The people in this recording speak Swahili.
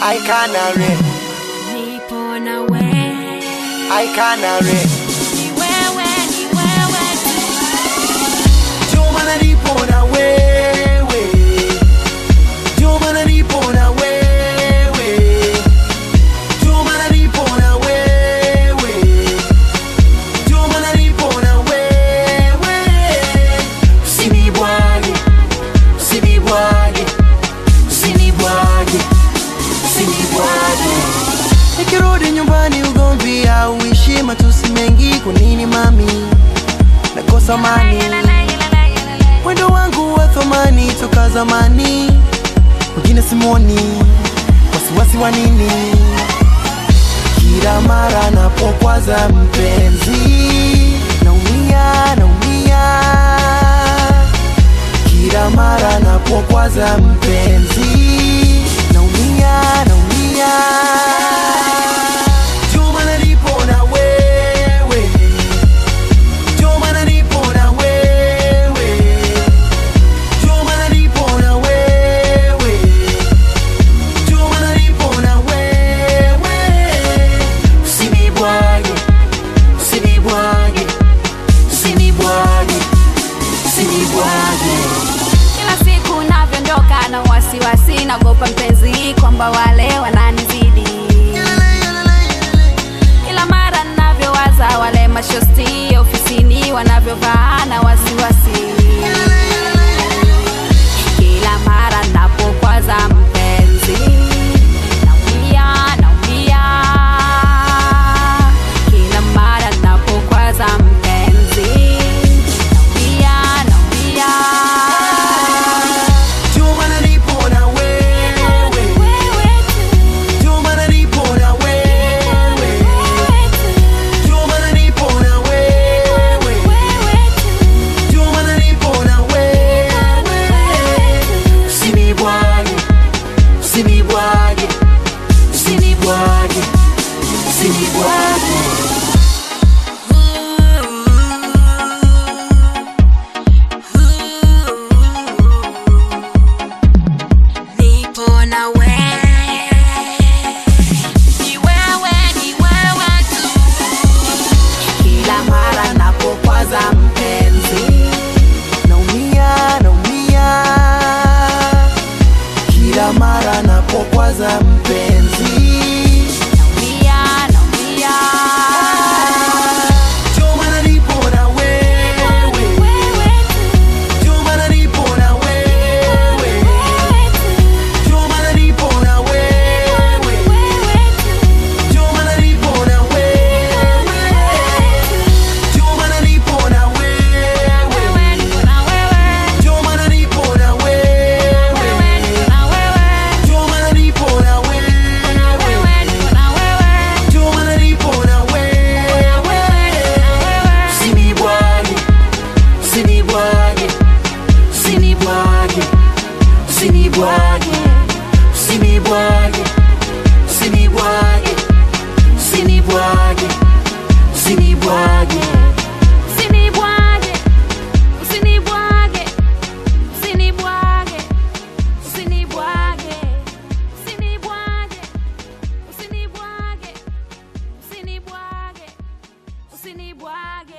I canary, nipo na we I canary. ni wewe ni wewe tu Ndio maana nipo na wewe, ndio maana nipo na wewe, ndio maana nipo na wewe, ndio maana nipo na wewe. Usinibwage, usinibwage, usinibwage, usinibwage. Nikirudi nyumbani ugomvi hauishi, matusi mengi. Kwa nini mami nakosa amani? Mwendo wangu wa thamani toka zamani, wengine simoni, wasiwasi wa nini? Kila mara napokwaza mpenzi, naumia, naumia. Kila mara napokwaza mpenzi, naumia, naumia. Ndio maana nipo na wewe, ndio maana nipo na wewe, ndio maana nipo na wewe, ndio maana nipo na wewe. Usinibwage, usinibwage, usinibwage, usinibwage. kila siku navyoondoka na wasiwasi nagopa mpenzi kwamba wale wananizidi kila mara navyowaza wale mashosti ofisini wanavyovaa na wasiwasi kila mara napokwaza mpenzi naumia naumia kila mara napokwaza mpenzi naumia naumia Ndio maana nipo na wewe, ndio maana nipo na wewe, ndio maana nipo na wewe, ndio maana nipo na wewe. Usinibwage, usinibwage, usinibwage, usinibwage. Nipo na wewe, ni wewe, ni wewe tu. Kila mara napokwaza mpenzi, Naumia, naumia kila mara napokwaza mpenzi. naumia, naumia. Ndio maana nipo na wewe, ndio maana nipo na wewe, ndio maana nipo na wewe, ndio maana nipo na wewe, ndio maana nipo na wewe, ndio maana nipo na wewe, ndio maana nipo na wewe, ndio maana nipo na wewe. Usinibwage, usinibwage, usinibwage, usinibwage, usinibwage, usinibwage, usinibwage, usinibwage. Usinibwage, usinibwage, usinibwage, usinibwage, usinibwage, usinibwage, usinibwage, usinibwage.